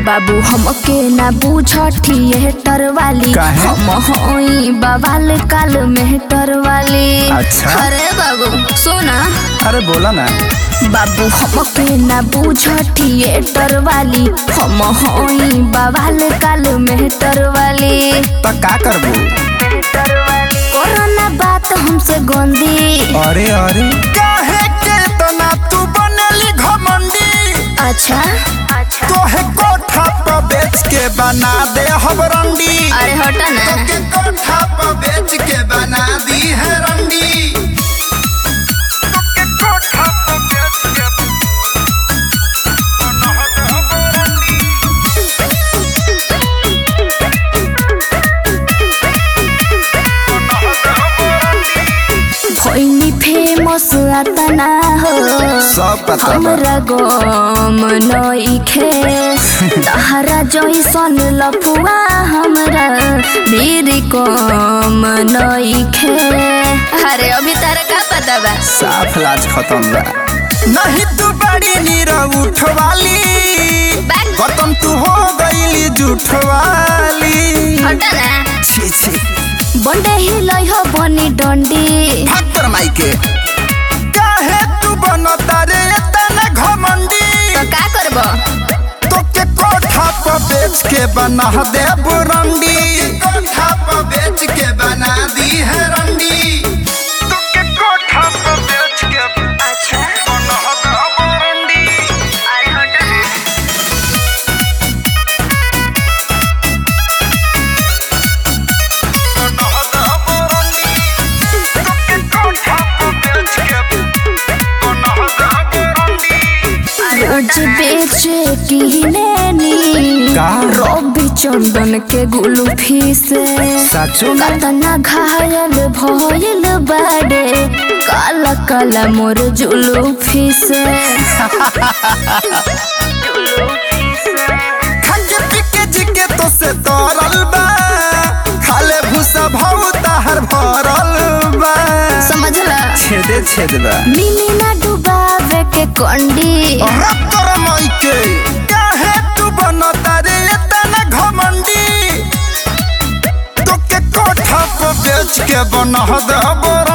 बाबू हमके ना बूझ थिएटर वाली काहे? हम होई बवाल काल मेहटर वाली अच्छा। अरे बाबू सुना अरे बोला ना बाबू हमके ना बूझ थिएटर वाली हम होई बवाल काल मेहटर वाली तो का करबू कोरोना बात हमसे गंदी अरे अरे काहे के तना तू बनली घमंडी अच्छा तोहे कोठा पर बेच के बना दे हम रंडी अरे हटा ना तोके कोठा पर बेच के बना दी है रंडी तोके कोठा पर बेच के बना दे हम रंडी। भइनी फेमस अतना हो सब पता बा। हमरा गम नइखे तहरा जैसन लफुआ हमरा मेरी कम नइखे अरे अभी तारा का पता बा साफ लाज खत्म बा नहीं तू बड़ी नीरा उठवाली बैक खत्म तू हो गईली जुठवाली हटा ना छी छी बंडे हिलै हो बनी डंडी भक्तर माइके काहे तू बनता रे तने घमंडी तो का करबो तोके कोठा पर बेच के बना दे बुरंडी कोठा पर बेच के बना दी है रंडी तोके कोठा पर बेच के अच्छा बना दे बुरंडी अरे हटा ना रोज बेचे किनेनी का? रवि चंदन के गुलफी से साचो में कतना घायल भइल बाडे काला काला मोर जुलूफी से खंगे पिके जिके तो से तोरल बा खाले भूसा भाव ताहर भरल बा समझला छेदे छेद बा मिनी ना डुबावे के कंडी रत्तर माइके काहे तू बनता रे तने घमंडी तोके कोठा पर बेच के बना दे